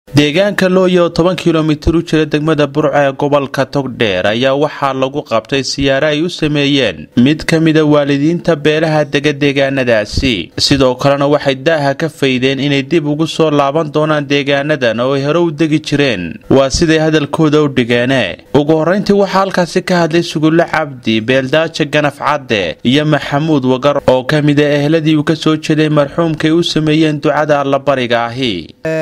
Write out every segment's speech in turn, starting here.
deegaanka looya oo toban kilomitir u jira degmada burco ee gobolka togdheer ayaa waxaa lagu qabtay siyaare ay u sameeyeen mid ka mida waalidiinta beelaha dega deegaanadaasi sidoo kalena waxay daaha ka faydeen inay dib ugu soo laaban doonaan deegaanadan oo ay hore u degi jireen waa siday hadalkooda u dhigeene ugu horrayntii waxaa halkaasi ka hadlay sugulle cabdi beeldaaja ganaf cadde iyo maxamuud wagar oo ka mida ehladii uu ka soo jeeday marxuumkay u sameeyeen ducada allabariga ahi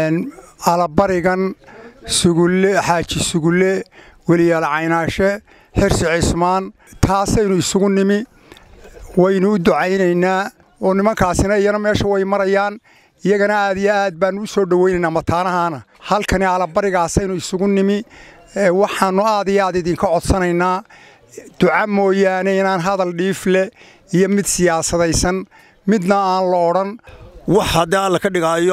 alabarigan sugulle xaaji sugulle weliyaal caynaashe xirsi cismaan taasaynu isugu nimi waynu u ducaynaynaa oo nimankaasina iyana meesha way marayaan iyagana aad iyo aad baannu u soo dhowaynaynaa mataanahaana halkani alabarigaasaynu isugu nimi waxaannu aad iyo aad idinka codsanaynaa duca mooyaane inaan hadal dhiifle iyo mid siyaasadaysan midna aan la odhan wax haddii alla ka dhigaayo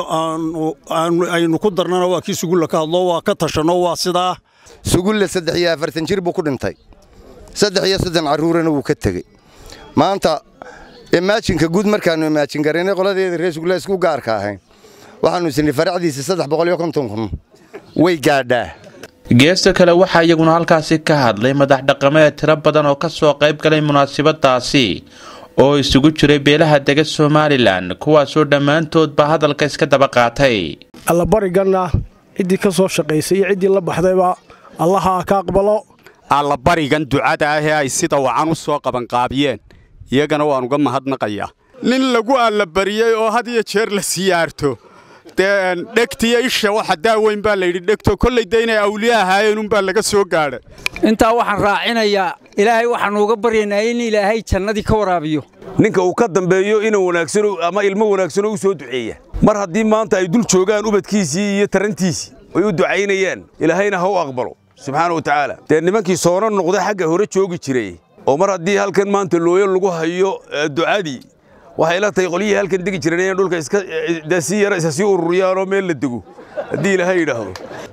aynu ku darnana waa kii sugulla ka hadlo waa ka tashanno waa sidaa sugulle saddex iyo afartan jir buu ku dhintay saddex iyo soddon carruurana wuu ka tegey maanta imaajinka guud markaannu imaajin garaynay qoladeeda reer sugulle isku gaarka ahayn waxaannu isnay faracdiisa saddex boqol iyo konton kun way gaadhaa geesta kale waxaa iyaguna halkaasi ka hadlay madax dhaqameed tiro badan oo ka soo qayb galay munaasabadaasi oo isugu jiray beelaha dega somalilan kuwaasoo dhammaantoodba hadalka iska daba qaatay allabariganna ciddii ka soo shaqaysay iyo ciddii la baxdayba allaha ka aqbalo allabarigan ducada ahee ay sida wacan u soo qabanqaabiyeen iyagana waan uga mahadnaqayaa nin lagu allabariyey oo had iyo jeer la siyaarto dee dhegtiyo isha waxa daaweyn baa layidhi dhegto kollay de inay awliya ahaayeen unbaa laga soo gaadha intaa waxaan raacinayaa ilaahay waxaannu uga baryaynaa in ilaahay jannadii ka waraabiyo ninka uu ka dambeeyo inuu wanaagsan ama ilmo wanaagsanoo u soo duceeya mar haddii maanta ay dul joogaan ubadkiisii iyo tarantiisii ay u ducaynayaan ilaahayna ha u aqbalo subxaana wa tacaala dee nimankii soona noqda xagga hore joogi jiray oo mar haddii halkan maanta looyo lagu hayo ducadii waxay la tahay qolyihii halkan degi jireen inay dhulka iska si yara isa sii ururiyaanoo meel la dego haddii ilaahay yidhaahdo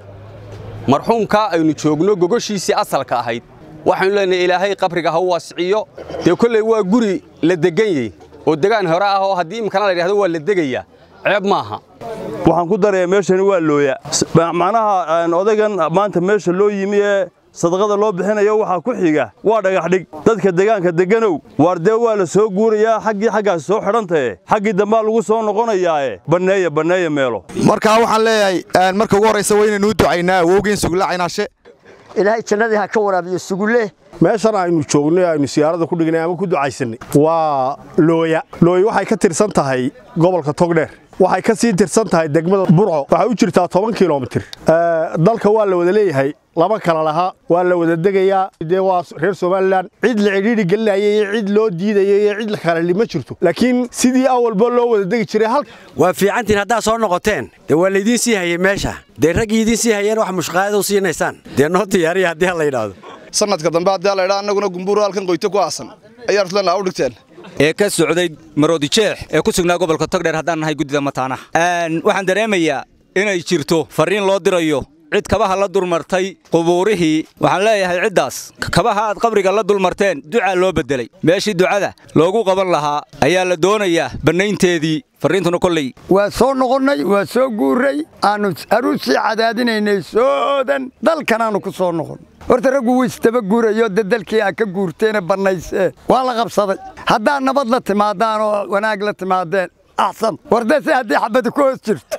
marxuumkaa aynu joogno gogoshiisii asalka ahayd waxaynu leenahay ilaahay qabriga ha u waasiciyo dee kolley waa guri la deganyey oo degaan hore ah oo haddii imkana la yidhahdo waa la degayaa ceeb maaha waxaan ku darayaa meeshani waa looya macnaha odaygan maanta meesha loo yimi ee sadaqada loo bixinayo waxaa ku xiga waa dhagaxdhig dadka degaanka deganow waar dee waa la soo guurayaa xaggii xaggaas soo xidhantae xaggii dambaa lagu soo noqonayaae banneeya banneeya meelo markaa waxaan leeyahay marka ugu horraysa waa inaynu u ducaynaa awowgeen sugulle caynaashe ilaahay jannadii ha ka waraabiyo sugulle meeshan aynu joognay aynu siyaarada ku dhignay ama ku ducaysannay waa looya looya waxay ka tirsan tahay gobolka togdheer waxay ka sii tirsan tahay degmada burco waxay u jirtaa toban kilomitir dalka waa la wada leeyahay lama kala laha waa la wada degayaa dee waa reer somalilan cid la cidhiidhi gelinaya iyo cid loo diidaya iyo cid kaleli ma jirto laakiin sidii awalba loo wada degi jiray hal waa fiicantiin haddaad soo noqoteen dee waa laydiin sii hayay meesha dee raggii idiin sii hayeen wax mushqaayad u siinaysaan dee noo diyaariya haddii ha la yidhaahdo sanadka dambe haddii la yidhaa annaguna gumbuuro halkan qoyto ku aasan ayaan isleena u dhigteen ee ka socday maroodijeex ee ku sugnaa gobolka togdheer haddaan nahay guddida mataanaha waxaan dareemayaa inay jirto farriin loo dirayo cid kabaha la dulmartay qubuurihii waxaan leeyahay ciddaas kabaha aad qabriga la dulmarteen ducaa loo beddelay meeshii ducada loogu qaban lahaa ayaa la doonayaa bannaynteedii farriintuna kolley waa soo noqonnay waa soo guurray aannu aruussii cadaadinaynay soodan dalkanaannu ku soo noqon horta raggu wuu isdaba guurayo de dalkii aa ka guurteene bannaysee waa la qabsaday haddaad nabad la timaadaan oo wanaag la timaadeen axsan wardese haddii xabadi ku hoos jirto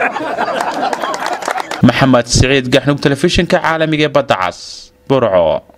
maxamed siciid gaxnug telefishinka caalamiga ee badda cas burco